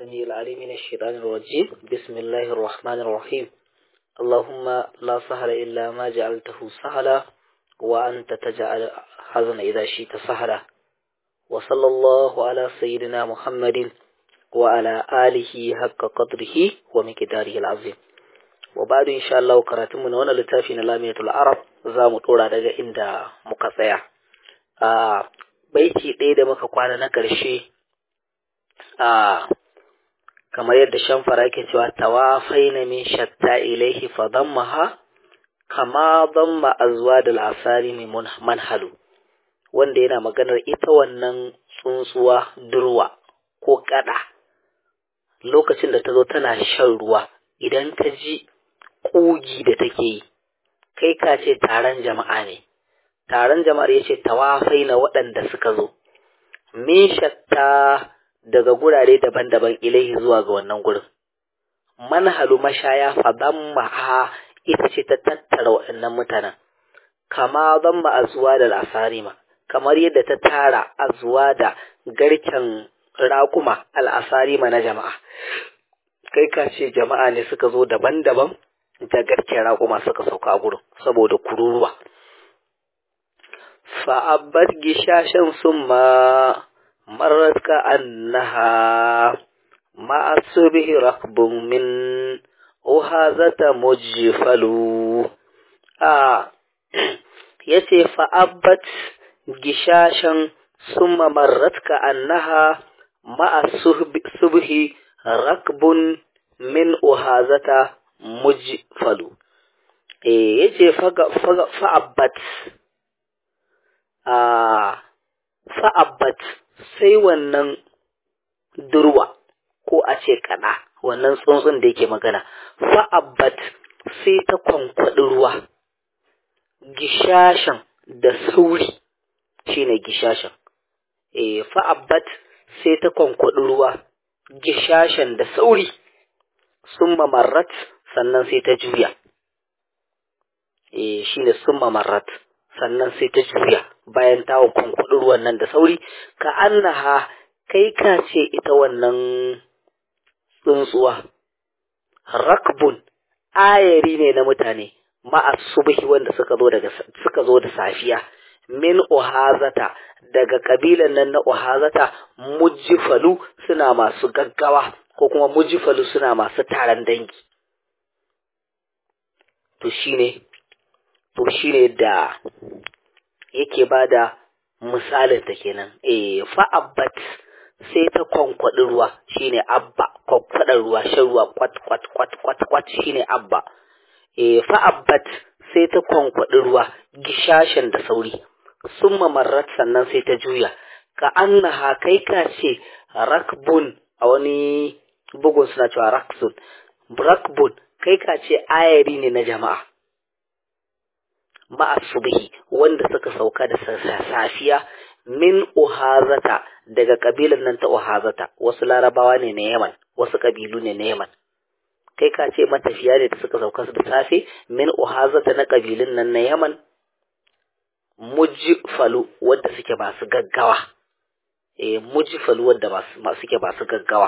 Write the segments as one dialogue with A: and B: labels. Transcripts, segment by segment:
A: السميع العليم من الشيطان الرجيم بسم الله الرحمن الرحيم اللهم لا سهل إلا ما جعلته سهلا وأنت تجعل حزن إذا شئت سهلا وصلى الله على سيدنا محمد وعلى آله حق قدره ومقداره العظيم وبعد إن شاء الله كراتم من هنا لتافين لامية العرب زام طولا دقا عند مقطع آه baiti ɗaya da muka kwana na ƙarshe a kamar yadda shamfara ke cewa tawafai na min shatta ilaihi fa dammaha kama damma azwa da asari mai manhalu wanda yana maganar ita wannan tsuntsuwa durwa ko kada lokacin da ta zo tana shan ruwa idan ka ji ƙugi da take yi kai ka ce taron jama'a ne taron jama'ar ya ce tawafai na waɗanda suka zo min shatta daga gurare daban-daban ilaihi zuwa ga wannan gurin manhalu mashaya fadan maha ita ce ta tattara waɗannan mutanen kama zan ma azuwa da al'asarima kamar yadda ta tara azuwa da garken raƙuma al'asarima na jama'a kai ka ce jama'a ne suka zo daban-daban da garken raƙuma suka sauka a gurin saboda kururuwa فأبت جشاشا ثم مرت كأنها مع الصبح ركب من أهازة مجفل آه يتي فأبت جشاشا ثم مرت كأنها مع الصبح ركب من أهازة مجفل إيه يتي فأبت a fa'abbat sai wannan durwa ko a ce kada wannan tsuntsun da yake magana fa'abbat sai ta kwankwaɗi ruwa gishashan da sauri shine gishashan e fa'abbat sai ta kwankwaɗi ruwa gishashan da sauri sun mamarrat sannan sai ta juya e shine sun mamarrat sannan sai ta juya bayan ta kwankwaɗi ruwan nan da sauri ka annaha kai ka ce ita wannan tsuntsuwa rakbun ayari ne na mutane ma'a subhi wanda suka zo daga suka zo da safiya min uhazata daga kabilan nan na uhazata mujfalu suna masu gaggawa ko kuma mujfalu suna masu taron dangi to shine to shine da yake bada misalin ta kenan eh fa'abbat sai ta kwankwaɗi ruwa shine abba kwankwaɗar ruwa shan ruwa kwat kwat kwat kwat kwat shine abba eh fa'abbat sai ta kwankwaɗi ruwa gishashin da sauri sun mamarrat sannan sai ta juya ka annaha kai ka ce rakbun a wani bugun suna cewa raksun rakbun kai ka ce ayari ne na jama'a ma'a subhi wanda suka sauka da safiya min uhazata daga kabilan nan ta uhazata wasu larabawa ne na yaman wasu kabilu ne na yaman kai ka ce matafiya ne da suka sauka da safe min uhazata na kabilun nan na yaman mujfalu wanda suke masu gaggawa eh mujfalu wanda masu suke masu gaggawa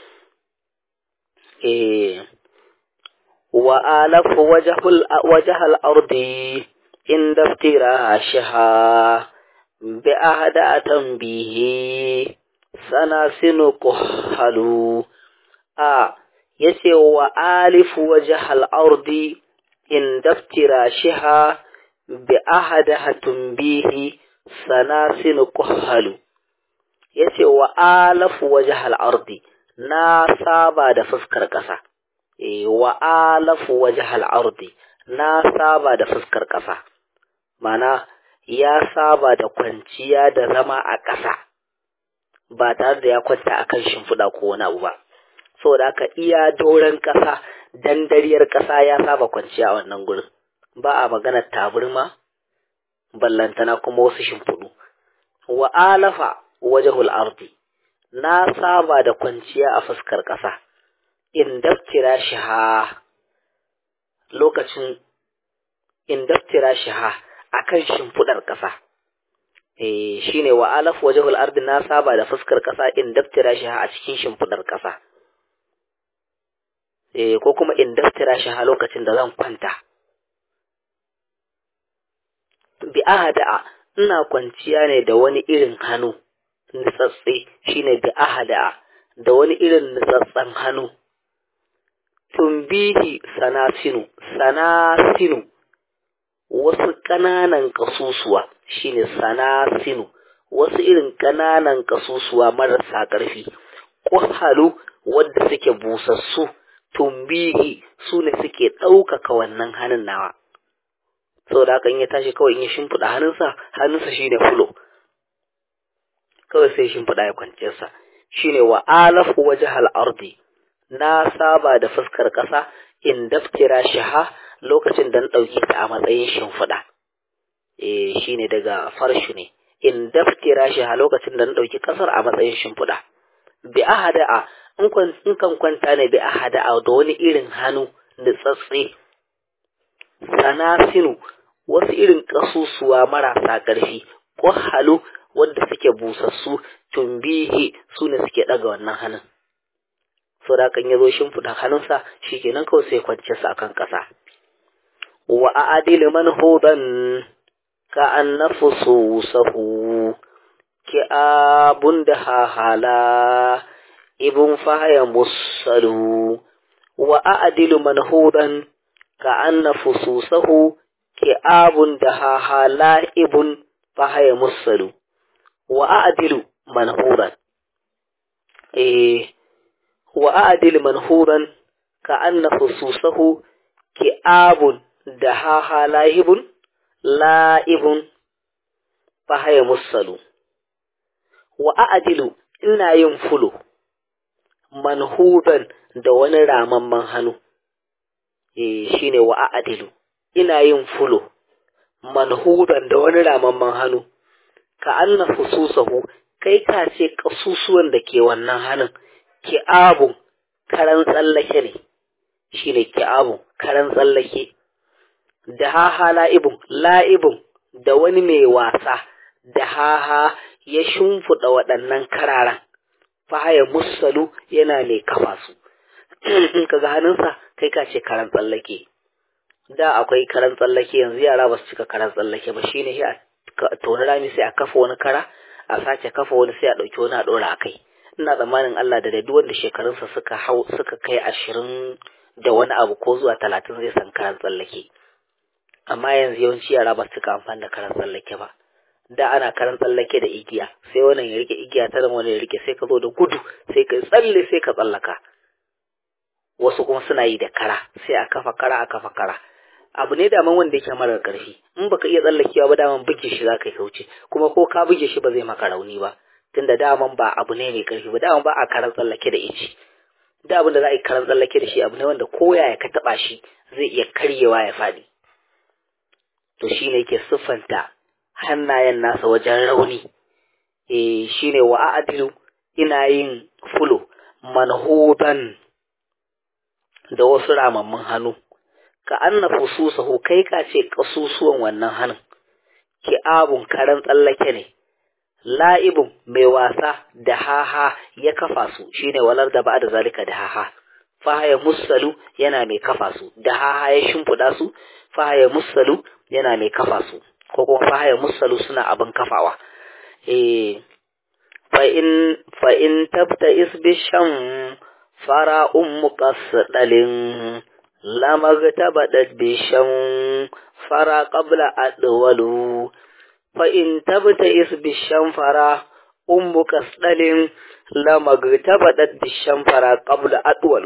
A: eh wa alafu wajhul wajhal ardi inda iftirashiha bi ahda tanbihi sanasinu kuhalu a yace wa alifu wajhal ardi inda iftirashiha bi ahda tanbihi sanasinu kuhalu yace wa alafu wajhal ardi na saba da fuskar kasa e wa alafu wajhal ardi na saba da fuskar kasa mana ya saba da kwanciya da zama a ƙasa ba tare da ya kwanta a kan shimfiɗa ko wani abu ba saboda haka iya doron ƙasa dandariyar ƙasa ya saba kwanciya a wannan gurin ba a maganar taburma ballantana kuma wasu shimfiɗu wa alafa wajhul ardi na saba da kwanciya a fuskar ƙasa in daftira shi ha lokacin in daftira shi ha akan shimfiɗar ƙasa eh shine wa alaf wajhul ardi na saba da fuskar ƙasa in daftira shi a cikin shimfiɗar ƙasa eh ko kuma in daftira shi a lokacin da zan kwanta bi ahada'a ina kwanciya ne da wani irin hannu nitsatse shine bi ahada'a da wani irin nitsatsen hannu tumbihi sanasinu sanasinu wasu ƙananan ƙasusuwa shine sanasinu wasu irin ƙananan ƙasusuwa marasa ƙarfi ƙwahalu wadda suke busassu tumbihi su ne suke ɗaukaka wannan hannun nawa saboda haka in ya tashi kawai in ya shimfiɗa hannunsa hannunsa shine fulo kawai sai shimfiɗa ya kwance sa shine wa alafu wajhal ardi na saba da fuskar ƙasa in daftira shaha lokacin da na ɗauke ta a matsayin shimfiɗa eh shine daga farshu ne in daftira shaha lokacin da na ɗauki ƙasar a matsayin shimfiɗa bi ahada'a in kan kwanta ne bi ahada'a da wani irin hannu nitsatse sanasinu wasu irin ƙasusuwa marasa ƙarfi ƙwahalu wadda suke busassu tumbihi su ne suke ɗaga wannan hannun so da kan ya zo shimfiɗa hannunsa shi kenan kawai sai kwance su akan ƙasa wa a'adil man hudan ka an nafusu sahu ki abun da hahala ibn fahaya musalu wa a'adilu man hudan ka an nafusu sahu ki abun da hahala ibn fahaya musalu wa a'adilu man hudan eh wa a'dil manhuran ka anna fususahu ki'abun da haha lahibun la'ibun fahaya musalu wa a'dilu ina yin fulo manhudan da wani ramamman hannu eh shine wa a'dilu ina yin fulo manhudan da wani ramamman hannu ka anna fususahu kai ka ce kasusuwan da ke wannan hannun ki'abun karan tsallake ne shi ne ki'abun karan tsallake da haha la'ibun la'ibun da wani mai wasa da haha ya shimfiɗa waɗannan kararan fahaya musalu yana mai kafa su in ka ga hannunsa kai ka ce karan tsallake da akwai karan tsallake yanzu yara ba su cika karan tsallake ba shine shi a toni rami sai a kafa wani kara a sace kafa wani sai a ɗauki wani a ɗora a kai ina tsammanin Allah da duk wanda shekarunsa suka hau suka kai ashirin da wani abu ko zuwa talatin zai san karan tsallake amma yanzu yawanci yara ba suka amfani da karan tsallake ba da ana karan tsallake da igiya sai wannan ya rike igiya ta wani ya rike sai ka zo da gudu sai ka tsalle sai ka tsallaka wasu kuma suna yi da kara sai a kafa kara a kafa kara abu ne daman wanda yake marar karfi in baka iya tsallakewa ba daman buge shi za ka yi kauce kuma ko ka buge shi ba zai maka rauni ba tunda daman ba abu ne mai karfi ba daman ba a karan tsallake da ici da abin da za a yi karan tsallake da shi abu ne wanda ko ya ka taba shi zai iya karyewa ya faɗi to shine yake siffanta hannayen nasa wajen rauni eh shine wa a'dilu ina yin fulo manhudan da wasu ramammun hannu ka anna fususahu kai ka ce kasusuwan wannan hannun ki abun karan tsallake ne la'ibun mai wasa da haha ya kafa su shine walar da ba da zalika da haha fahaya musalu yana mai kafa su da haha ya shimfiɗa su fahaya musalu yana mai kafa su ko kuma fahaya musalu suna abin kafawa eh fa in fa in tabta isbishan fara ummu qasdalin lamagtabadat bishan fara qabla adwalu fa in tabta isbishan fara ummu qasdalin lamagtabadat bishan fara qabla adwalu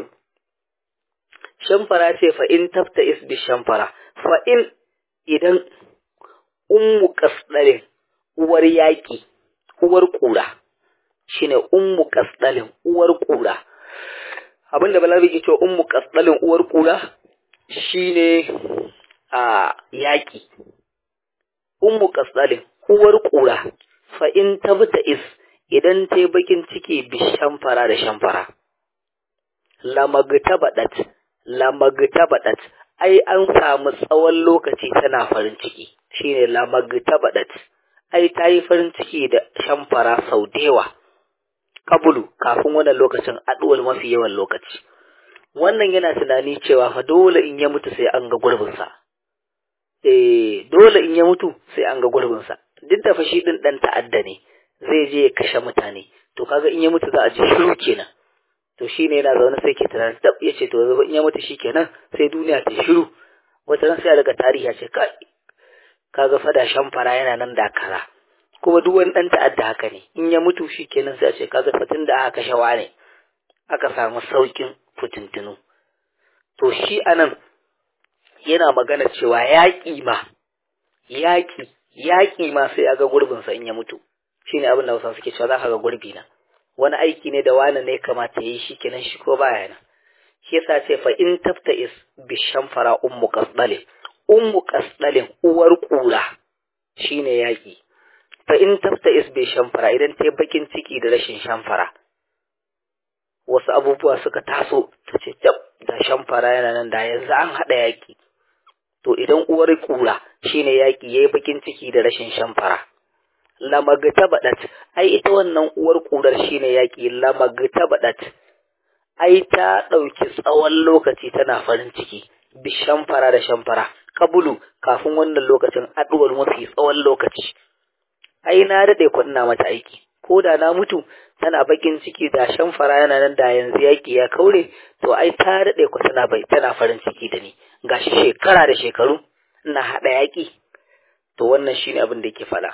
A: shamfara ce fa in tabta isbishan fara fa in idan ummu qasdalin uwar yaki uwar kura shine ummu qasdalin uwar kura abinda balabi ke cewa ummu qasdalin uwar kura shine a yaki ummu qasdalin uwar kura fa in tabta is idan ta bakin ciki bi shamfara da shamfara lamagtabadat lamagtabadat ai an samu tsawon lokaci tana farin ciki shine lamagtabadat ai ta yi farin ciki da shamfara sau da yawa kabulu kafin wannan lokacin aduwal mafi yawan lokaci wannan yana tunani cewa fa dole in ya mutu sai an ga gurbinsa eh dole in ya mutu sai an ga gurbinsa duk da fa shi din dan ta'adda ne zai je ya kashe mutane to kaga in ya mutu za a ji shiru kenan to shine yana zaune sai ke tunanin tab ya ce to yanzu in ya mutu shikenan sai duniya ta shiru wata ran sai a daga tarihi ya ce kai kaga fada shamfara yana nan da kaza kuma duk wani dan ta'adda haka ne in ya mutu shikenan sai a ce kaga fatin da aka kashe ne aka samu saukin fitintinu to shi anan yana magana cewa yaƙi ma yaƙi yaƙi ma sai a ga gurbinsa in ya mutu shine abin da Hausa suke cewa za ka ga gurbi na wani aiki ne da wani ne kamata ya yi shi kenan shi ko baya nan shi yasa ce fa in tafta is bi shamfara ummu qasdalin ummu qasdalin uwar kura shine yaƙi fa in tafta is bi shamfara idan ta bakin ciki da rashin shamfara wasu abubuwa suka taso ta ce da shamfara yana nan da yanzu an haɗa yaƙi to idan uwar kura shine yaƙi yayi bakin ciki da rashin shamfara lamagta badat ai ita wannan uwar kurar shine yaƙi lamagta badat ai ta ɗauki tsawon lokaci tana farin ciki bi shamfara da shamfara kabulu kafin wannan lokacin aduwar mafi tsawon lokaci ai na daɗe kunna mata aiki ko da na mutu tana bakin ciki da shamfara yana nan da yanzu yaƙi ya kaure to ai ta daɗe ku tana bai tana farin ciki da ni gashi shekara da shekaru ina haɗa yaƙi to wannan shine abin da yake faɗa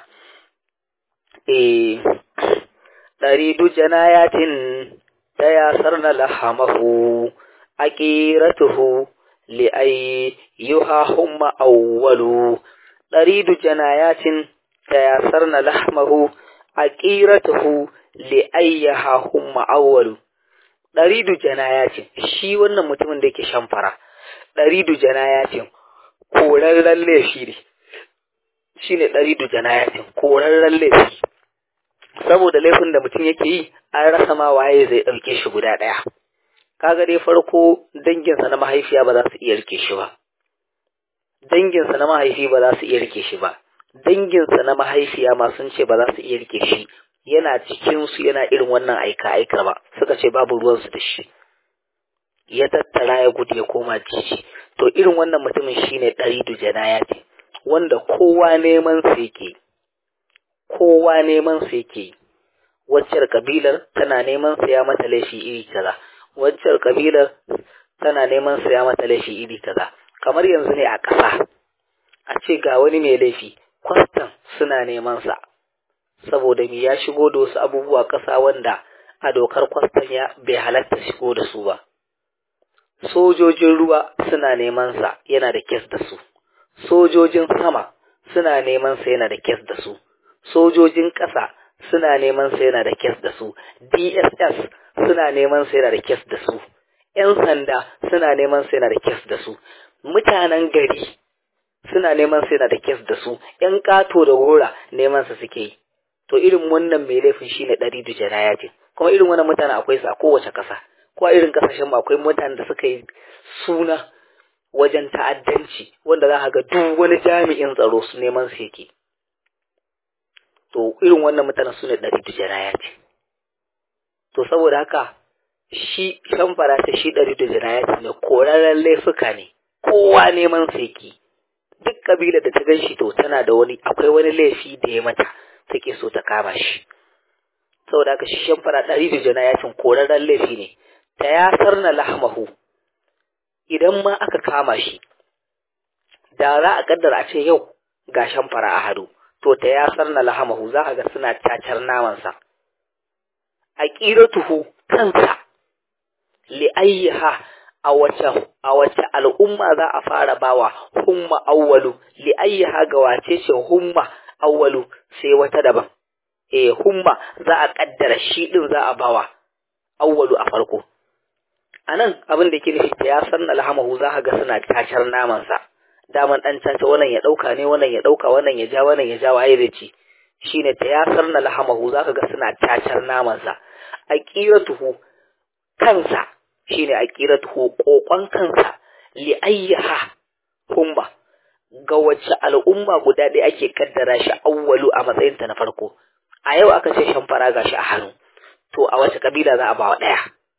A: eh ɗaridu janayatin ta yasar na lahamahu aqiratuhu li ay yuha humma awwalu ɗaridu janayatin ta yasar na lahamahu aqiratuhu li ayyaha humma awwalu ɗaridu janayatin shi wannan mutumin da yake shamfara ɗaridu janayatin korarren laifi ne shi ne ɗaridu janayatin korarren laifi saboda laifin da mutum yake yi an rasa ma waye zai ɗauke shi guda ɗaya kaga dai farko danginsa na mahaifiya ba za su iya rike shi ba danginsa na mahaifi ba za su iya rike shi ba danginsa na mahaifiya ma sun ce ba za su iya rike shi yana cikinsu yana irin wannan aika aika ba suka ce babu ruwansu da shi ya tattara ya gudu ya koma jiji to irin wannan mutumin shine ɗaridu janayati wanda kowa neman sa yake kowa neman sa yake waccar kabilar tana neman sa ya mata laifi iri kaza waccar kabilar tana neman sa ya mata laifi iri kaza kamar yanzu ne a ƙasa a ce ga wani mai laifi kwastan suna neman sa saboda me ya shigo da wasu abubuwa ƙasa wanda a dokar kwastan ya bai halatta shigo da su ba sojojin ruwa suna neman sa yana da kes da su sojojin sama suna neman sa yana da kes da su sojojin ƙasa suna neman sa yana da kes da su DSS suna neman sa yana da kes da su ƴan sanda suna neman sa yana da kes da su mutanen gari suna neman sa yana da kes da su ƴan ƙato da gora neman sa suke yi to irin wannan mai laifin shine ɗari da janayatin kuma irin wannan mutane akwai su a kowace ƙasa ko a irin ƙasashen mu akwai mutanen da suka yi suna wajen ta'addanci wanda za ka ga duk wani jami'in tsaro su neman su yake to irin wannan mutanen su ne ɗari da janayati to saboda haka shi shamfara ta shi ɗari da janayati ne korarren laifuka ne kowa neman su yake duk kabila da ta gan shi to tana da wani akwai wani laifi da ya mata take so ta kama shi saboda haka shi shamfara ɗari da janayatin korarren laifi ne ta yasar na lahmahu idan ma aka kama shi da za a kaddara a ce yau ga shamfara a hadu to ta yasar na lahamahu za ka ga suna cacar namansa a ƙiratuhu kansa li'ayyaha a wace a wace al'umma za a fara bawa humma awwalu li'ayyaha ga wace ce humma awwalu sai wata daban eh humma za a kaddara shi din za a bawa awwalu a farko anan abin da ke nufi ya san alhamahu za ka ga suna cacar namansa daman dan caca wannan ya dauka ne wannan ya dauka wannan ya ja wannan ya ja waye da ci shine ta yasar na lahamahu za ka ga suna cacar namansa aqiratuhu kansa shine aqiratuhu kokon kansa li ayyaha humma ga wacce al'umma guda ɗaya ake kaddara shi awwalu a matsayinta na farko a yau aka ce shamfara gashi a hannu to a wace kabila za a ba wa ɗaya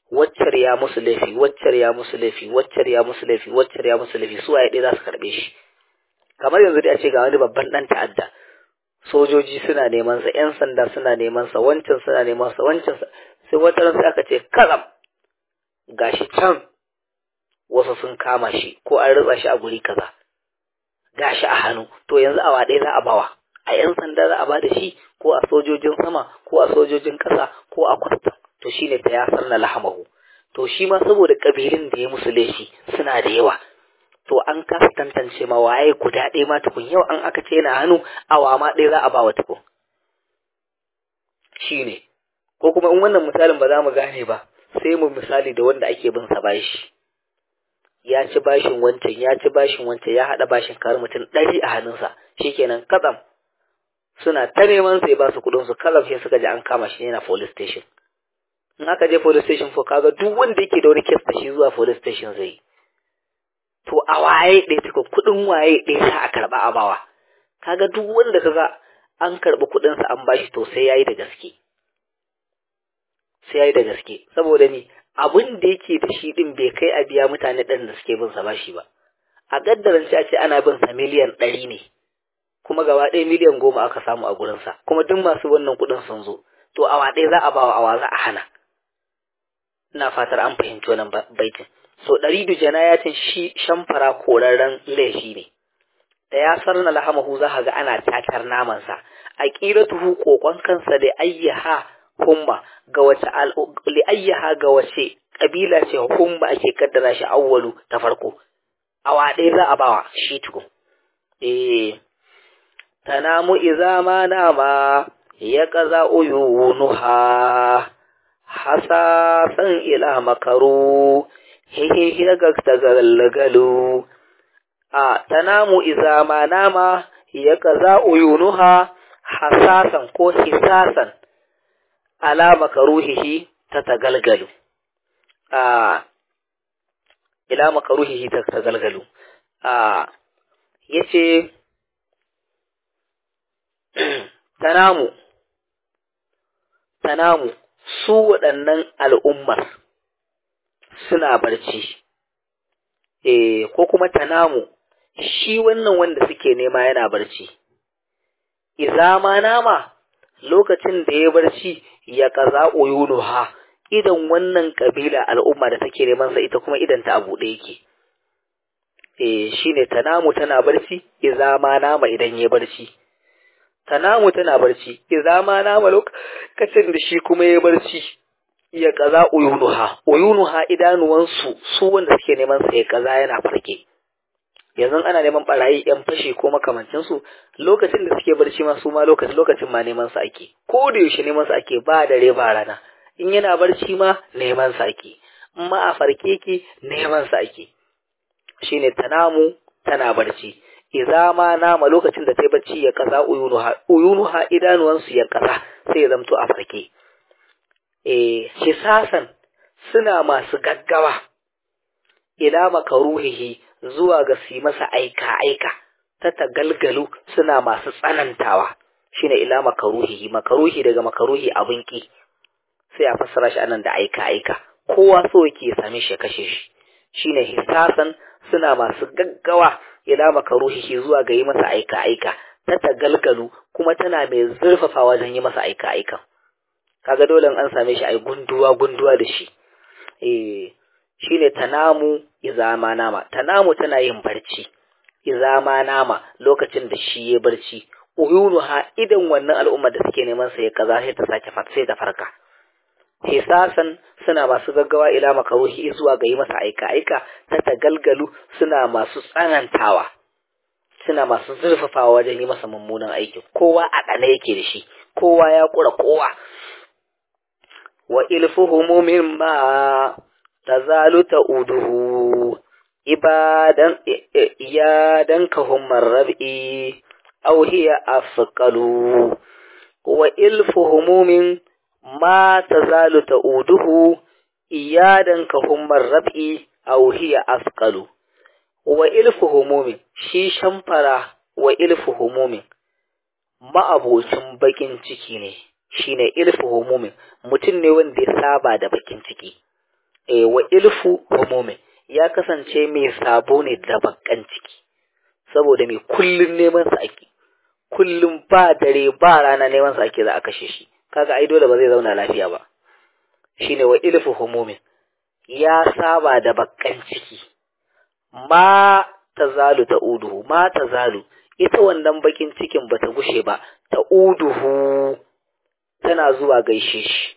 A: waccar ya musu laifi waccar ya musu laifi waccar ya musu laifi waccar ya musu laifi su waye ɗaya za su karɓe shi kamar yanzu dai a ce ga wani babban ɗan ta'adda sojoji suna neman sa ƴan sanda suna neman sa wancan suna neman sa wancan sai wata ran sai aka ce kalam gashi can wasu sun kama shi ko an ritsa shi a guri kaza gashi a hannu to yanzu awa ɗaya za a bawa a ƴan sanda za a ba da shi ko a sojojin sama ko a sojojin ƙasa ko a kwastam to shine ta yasar na lahamahu to shi ma saboda ƙabilun da ya musu laifi suna da yawa to an kasa tantance ma waye guda ɗaya ma tukun yau an aka ce yana hannu awa ma ɗaya za a ba wa tukun shine ko kuma in wannan misalin ba za mu gane ba sai mu misali da wanda ake bin sa bashi ya ci bashin wancan ya ci bashin wancan ya haɗa bashin kar mutum ɗari a hannunsa shikenan katsam suna ta neman sai ba su kuɗin su kalam sai suka ji an kama shi yana police station in aka je police station ko kaga duk wanda yake da wani case da shi zuwa police station zai to a waye ɗaya tuka kuɗin waye ɗaya za a karɓa a bawa kaga duk wanda kaga an karɓi kuɗinsa an bashi to sai yayi da gaske sai yayi da gaske saboda ni abin da yake da shi din bai kai a biya mutane ɗan da suke bin sa bashi ba a gaddaran a ce ana bin sa miliyan ɗari ne kuma gaba ɗaya miliyan goma aka samu a gurinsa kuma duk masu wannan kuɗin sun zo to awa ɗaya za a bawa awa za a hana ina fatar an fahimci wannan baitin so ɗari da janayatin shi shamfara korarren laifi ne da ya sarna lahamahu za ga ana tatar namansa a ƙiratuhu kokon kansa da ayyaha humma ga wace li ayyaha ga wace kabila ce humma ake kaddara shi awwalu ta farko awa ɗaya za a bawa shi tukun eh tanamu iza ma nama ya kaza uyunuha hasasan ila makaru hehe ga tagalgalu a tanamu iza ma nama ya kaza uyunuha hasasan ko hisasan ala makaruhihi ta tagalgalu a ila makaruhihi ta tagalgalu a yace tanamu tanamu su waɗannan al'ummar suna barci eh ko kuma tanamu shi wannan wanda suke nema yana barci iza ma nama lokacin da ya barci ya kaza uyunuha idan wannan kabila al'umma da take neman sa ita kuma idan ta abu yake eh shine tanamu tana barci iza ma nama idan ya barci tanamu tana barci idza ma nama lokacin da shi kuma ya barci ya kaza uyunuha uyunuha idanuwansu su wanda suke neman sa ya kaza yana farke yanzu ana neman barayi yan fashi ko makamancin su lokacin da suke barci ma su ma lokacin lokacin ma neman sa ake ko da yaushe neman sa ake ba dare ba rana in yana barci ma neman sa ake in ma a farke ki neman sa ake shine tanamu tana barci idza ma nama lokacin da ta bacci ya kaza uyunuha uyunuha idanuwansu ya kaza sai ya zamto a farke eh hisasan suna masu gaggawa ila makaruhihi zuwa ga su masa aika aika ta tagalgalu suna masu tsanantawa shine ila makaruhihi makaruhi daga makaruhi abin ki sai a fassara shi anan da aika aika kowa so yake same shi kashe shi shine hisasan suna masu gaggawa ila makaruhihi zuwa ga yi masa aika-aika ta tagalgalu kuma tana mai zurfafa wajen yi masa aika-aika kaga dole an same shi ai gunduwa gunduwa da shi eh shine tanamu izama nama tanamu tana yin barci izama nama lokacin da shi ya barci uyunuha idan wannan al'umma da suke neman sa ya kaza sai ta sake sai ta farka hisasan suna masu gaggawa ila makaruhi zuwa ga yi masa aika-aika ta tagalgalu suna masu tsanantawa suna masu zurfafawa wajen yi masa mummunan aiki kowa a ɗana yake da shi kowa ya kura kowa wa ilfuhumu mimma tazalu ta'uduhu ibadan iyadan kahum marrabi aw hiya afqalu wa ilfuhumu min ma tazalu ta'uduhu iyadan ka hummar rab'i aw hiya asqalu wa ilfu humumin shi shamfara wa ilfu humumin ma'abocin bakin ciki ne shine ilfu humumin mutum ne wanda ya saba da bakin ciki eh wa ilfu humumin ya kasance mai sabo ne da bakkan ciki saboda mai kullun neman sa ake kullum ba dare ba rana neman sa ake za a kashe shi kaga ai dole ba zai zauna lafiya ba shine wa ilfu humumin ya saba da bakkan ciki ma tazalu ta uduhu ma tazalu ita wannan bakin cikin bata gushe ba ta uduhu tana zuwa gaishe shi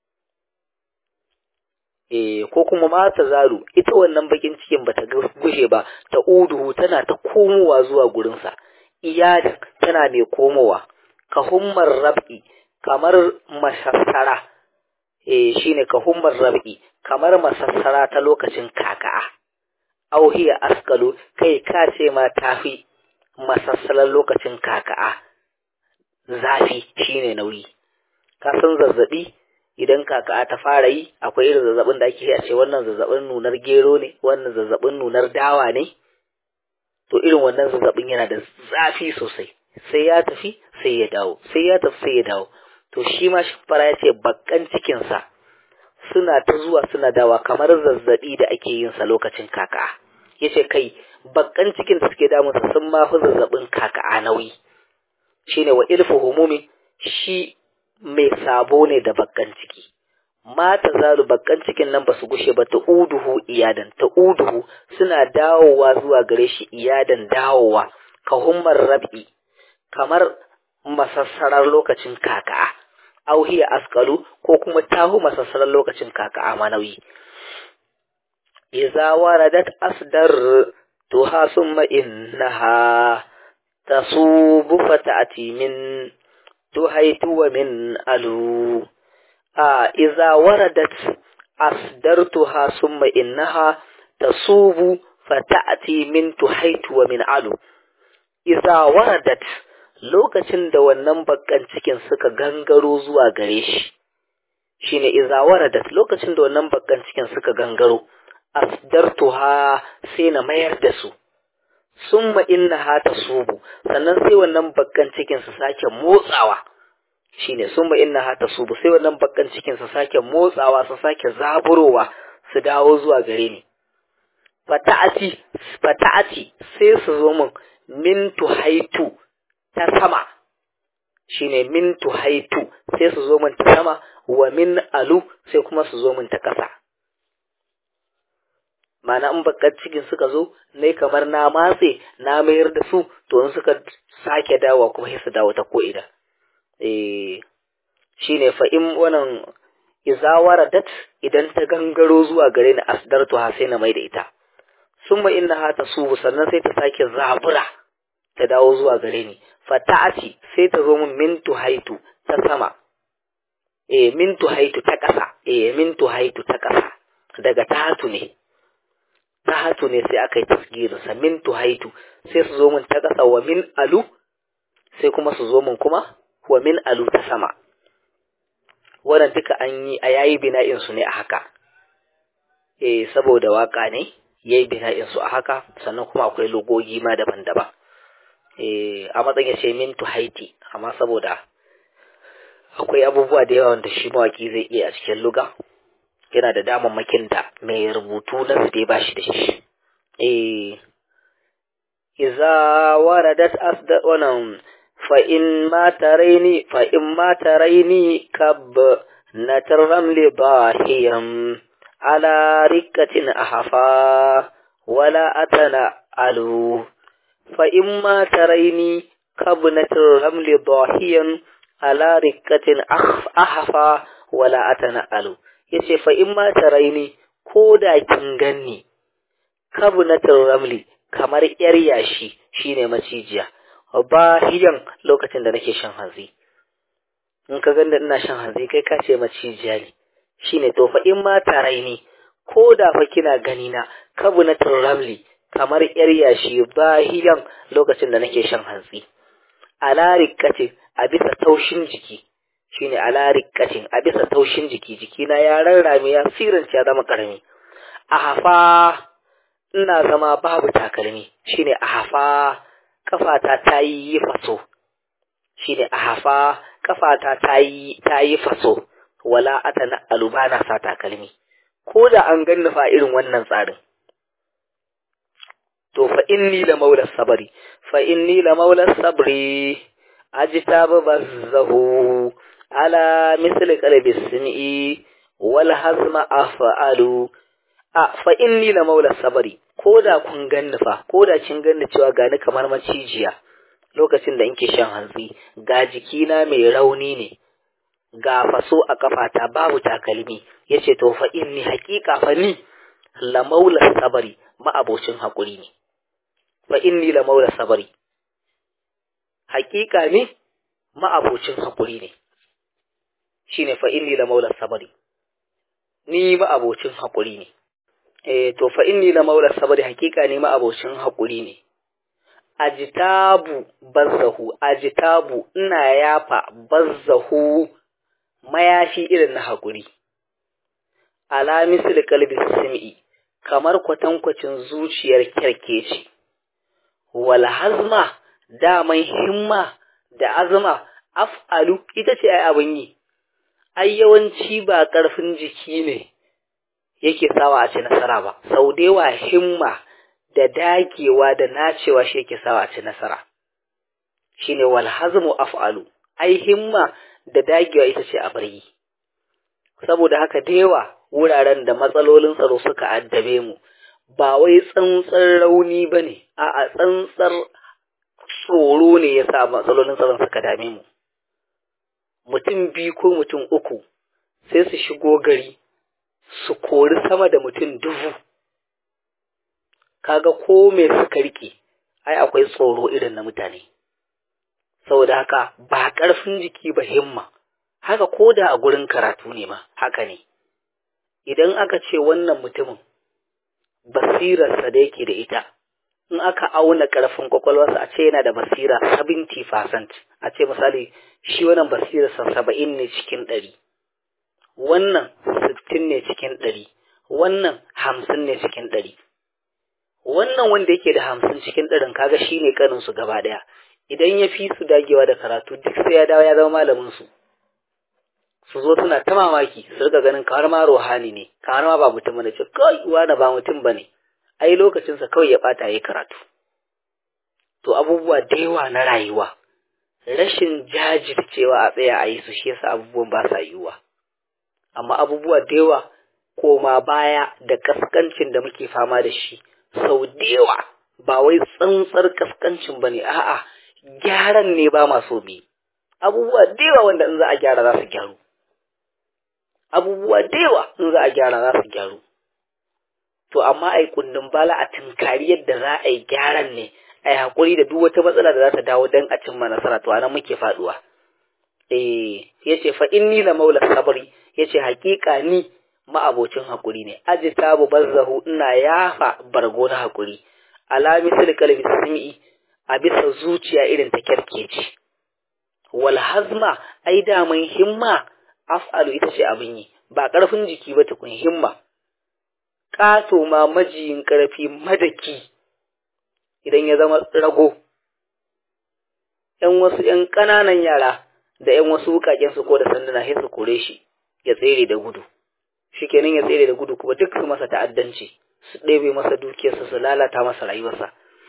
A: eh ko kuma ma tazalu ita wannan bakin cikin bata gushe ba ta uduhu tana ta komowa zuwa gurinsa iyada tana mai komowa ka hummar rab'i kamar masassara eh shine ka hummar rab'i kamar masassara ta lokacin kaka'a auhiya askalu kai ka ce ma tafi masassalar lokacin kaka'a zafi shine nauyi ka san zazzabi idan kaka'a ta fara yi akwai irin zazzabin da ake a ce wannan zazzabin nunar gero ne wannan zazzabin nunar dawa ne to irin wannan zazzabin yana da zafi sosai sai ya tafi sai ya dawo sai ya tafi sai ya dawo to shi ma fara ya ce bakkan cikinsa suna ta zuwa suna dawa kamar zazzabi da ake yin sa lokacin kaka'a yace kai bakkan cikin da suke damunsa sun ma fi zazzabin kaka'a nauyi shine wa ilfu humumi shi mai sabo ne da bakkan ciki mata zalu bakkan cikin nan ba su gushe ba ta uduhu iyadan ta uduhu suna dawowa zuwa gare shi iyadan dawowa ka hummar rab'i kamar masassarar lokacin kaka'a auhiya askalu ko kuma tahu masassarar lokacin kaka'a manawi iza waradat asdar tuha summa innaha tasubu fata'ati min tuhaitu wa min alu a iza waradat asdartuha summa innaha tasubu fata'ati min tuhaitu wa min alu iza waradat lokacin da wannan bakkan cikin suka gangaro zuwa gare shi shine iza waradat lokacin da wannan bakkan cikin suka gangaro asdartuha sai na mayar da su summa innaha tasubu sannan sai wannan bakkan cikin su sake motsawa shine summa innaha tasubu sai wannan bakkan cikin su sake motsawa su sake zaburowa su dawo zuwa gare ni fata'ati fata'ati sai su zo min min tuhaitu ta sama shine min tuhaitu sai su zo min ta sama wa min alu sai kuma su zo min ta ƙasa mana in bakar cikin suka zo ne kamar na matse na mayar da su to in suka sake dawa kuma sai su dawo ta ko'ina eh shine fa in wannan izawara dat idan ta gangaro zuwa gare ni asdartu ha sai na mai da ita summa innaha tasubu sannan sai ta sake zabura ta dawo zuwa gare ni fata'ati sai ta zo min min tuhaitu ta sama eh min tuhaitu ta ƙasa eh min tuhaitu ta ƙasa daga tahatu ne tahatu ne sai aka yi tasgirin sa min tuhaitu sai su zo min ta ƙasa wa min alu sai kuma su zo min kuma wa min alu ta sama wannan duka an yi a yayi bina'in su ne a haka eh saboda waka ne yayi bina'in su a haka sannan kuma akwai logogi ma daban-daban eh a matsayin ya ce min tuhaiti amma saboda akwai abubuwa da yawa wanda shi mawaki zai iya a cikin luga yana da damammakin da mai rubutu na su dai bashi da shi eh iza waradat asda wannan fa in ma taraini fa in ma taraini kab natarram li bahiyam ala rikatin ahafa wala atana alu fa in ma taraini kabnatir ramli dahiyan ala rikatin ahafa wala atana alu yace fa in ma taraini ko da kin ganni kabnatir ramli kamar yar yashi shine macijiya bahiyan lokacin da nake shan hanzi in ka ganda ina shan hanzi kai ka ce macijiya ne shine to fa in ma taraini ko da fa kina gani na kabnatir ramli kamar yar yashi bahiyan lokacin da nake shan hantsi ala rikatin a bisa taushin jiki shine ala rikatin a bisa taushin jiki jikina ya rarrame ya sirance ya zama karami a hafa ina zama babu takalmi shine a hafa kafata ta yi faso shine a hafa kafata ta yi ta yi faso wala atana alubana sa takalmi ko da an ganni fa irin wannan tsarin to fa inni la maula sabri fa inni la maula sabri ajtabu bazzahu ala misli qalbi simi wal hazma af'alu a fa inni la maula sabri ko da kun ganni fa ko da kin ganni cewa gani kamar macijiya lokacin da inke shan hantsi ga jikina mai rauni ne ga faso a kafata babu takalmi yace to fa inni haqiqa fa ni la maula sabari ma'abocin hakuri ne fa inni la maula sabari haqiqa ne ma'abocin hakuri ne shine fa inni la maula sabari ni ma'abocin hakuri ne eh to fa inni la maula sabari haqiqa ne ma'abocin hakuri ne ajitabu bazzahu ajitabu ina yafa bazzahu mayafi irin na haƙuri ala misli kalbi sim'i kamar kwatankwacin zuciyar kyarkeci wal hazma daman himma da azma af'alu ita ce ai abin yi ai yawanci ba ƙarfin jiki ne yake sawa a ci nasara ba sau da yawa himma da dagewa da nacewa shi yake sawa a ci nasara shine wal hazmu af'alu ai himma da dagewa ita ce a bari saboda haka da yawa wuraren da matsalolin tsaro suka addabe mu ba wai tsantsar rauni ba ne a tsantsar tsoro ne ya sa matsalolin tsaron suka dame mu mutum biyu ko mutum uku sai su shigo gari su kori sama da mutum dubu kaga ko me suka rike ai akwai tsoro irin na mutane saboda haka ba ƙarfin jiki ba himma haka ko da a gurin karatu ne ma haka ne idan aka ce wannan mutumin basirarsa da yake da ita in aka auna ƙarfin kwakwalwarsa a ce yana da basira 70% a ce misali shi wannan basirarsa saba'in ne cikin ɗari wannan sittin ne cikin ɗari wannan hamsin ne cikin ɗari wannan wanda yake da hamsin cikin ɗarin kaga shi ne kaninsu gaba ɗaya idan ya fi su dagewa da karatu duk sai ya dawo ya zama malamin su su zo suna ta mamaki su rika ganin kamar ma ruhani ne kamar ma ba mutum bane ce kai wani ba mutum bane ai lokacin sa kawai ya bata yayi karatu to abubuwa da yawa na rayuwa rashin jajircewa a tsaya a yi su shi yasa abubuwan ba sa yiwuwa amma abubuwa da yawa koma baya da kaskancin da muke fama da shi sau da yawa ba wai tsantsar kaskancin bane a'a gyaran ne ba maso bi abubuwa da yawa wanda in za a gyara za su gyaru abubuwa da yawa in za a gyara za su gyaru to amma ai kundin bala a tunkari yadda za a yi gyaran ne a yi haƙuri da duk wata matsala da za ta dawo don a cimma nasara to anan muke faɗuwa eh yace fa inni la maula sabri yace haƙiƙa ni ma'abocin haƙuri ne ajitabu bazzahu ina yafa bargo na haƙuri ala misal kalbi sami'i a bisa zuciya irin ta kyarkeci wal hazma ai daman himma af'alu ita ce abin yi ba ƙarfin jiki ba tukun himma ƙato ma majiyin ƙarfi madaki idan ya zama rago ‘yan wasu ‘yan ƙananan yara da ‘yan wasu wukaken su ko da sanduna sai su kore shi ya tsere da gudu shi kenan ya tsere da gudu kuma duk su masa ta'addanci su ɗebe masa dukiyarsa su lalata masa rayuwarsa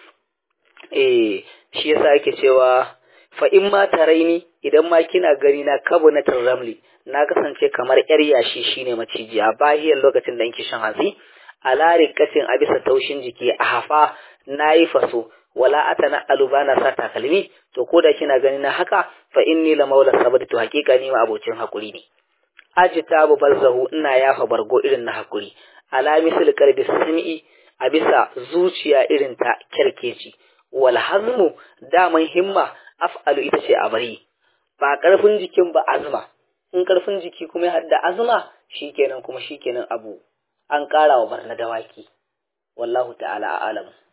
A: eh shi yasa ake cewa fa in ma taraini idan ma kina gani na kabu na ramli na kasance kamar yar yashi shine maciji a bahiyar lokacin da yake shan hatsi a larikacin a bisa taushin jiki a hafa na yi faso wala atana alubana sa takalmi to ko da kina gani na haka fa inni la maula sabati to hakika ni ma abocin hakuri ne ajita bu balzahu ina yafa bargo irin na hakuri ala misal qalbi sami'i a bisa zuciya irin ta kerkeci wal hazmu daman himma af'alu ita ce a bari ba karfin jikin ba azma in karfin jiki kuma ya hadda azma shikenan kuma shikenan abu an ƙara wa barna dawaki wallahu ta'ala a'lam